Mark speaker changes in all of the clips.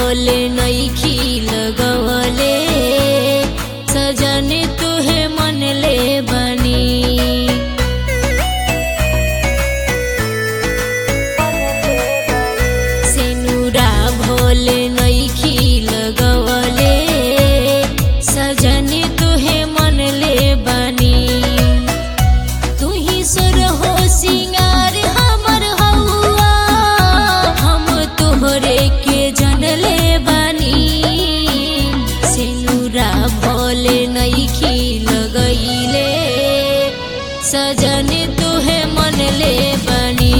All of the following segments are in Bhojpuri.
Speaker 1: भोले नईखी लगवले सजन तुहे मन ले बनी सेनुरा भोले नईखी लगवले सजन तुहे मन ले बनी तू ही सुर हो सिंगार हमर हौआ हम तोहरे के जनले बानी सिनुरा भोले नईखी लगैले सजन तुहे मन ले बनी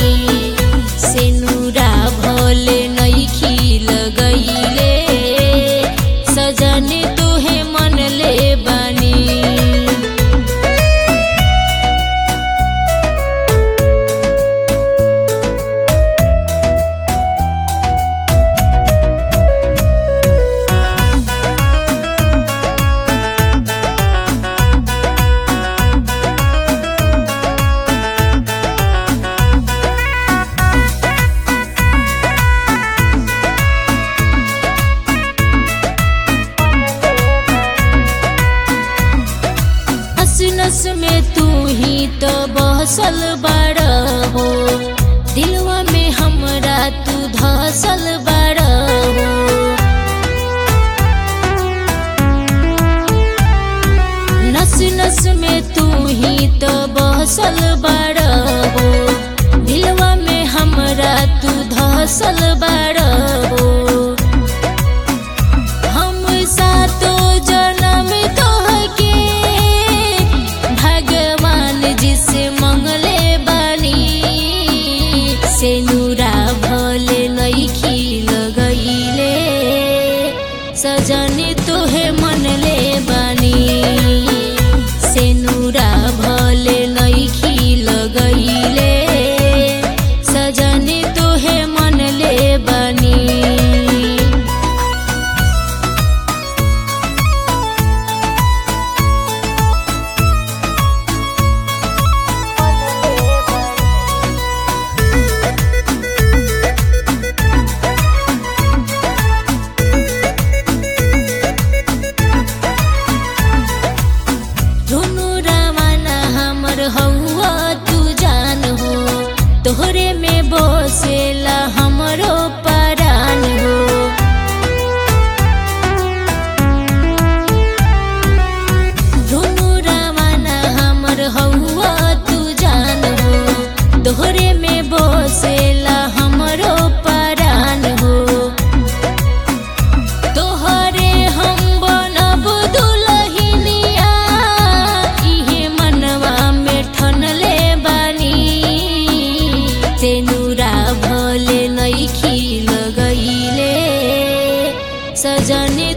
Speaker 1: सिनुरा भोले नईखी लगैले सजन तुहे मन ले बनी हस नस में तू ही तो बहसल बड़ हो दिलवा में हमरा तू धसल बड़ हो नस नस में तू ही तो बहसल बड़ हो दिलवा में हमरा तू धसल बड़ हो हम सातो जन्म तोहके भगवान जिसे मंगले बानी सेनुरा भोले नईखी लगैले सजनी तोहे मन ले बानी सेनुरा भोले नईखी लगैले सजनी तोहे मन ले बानी धुनु रवाना हमर हौआ तू जान हो तोहरे में बसेला हमरो परान हो धुनु रवाना हमर हौआ तू जान हो तोहरे में बसेला हमरो परान हो तोहरे हम बनब दुलहिनिया इहे मनवा में ठनले बानी तेनुरा भोले नईखी लगैले सजने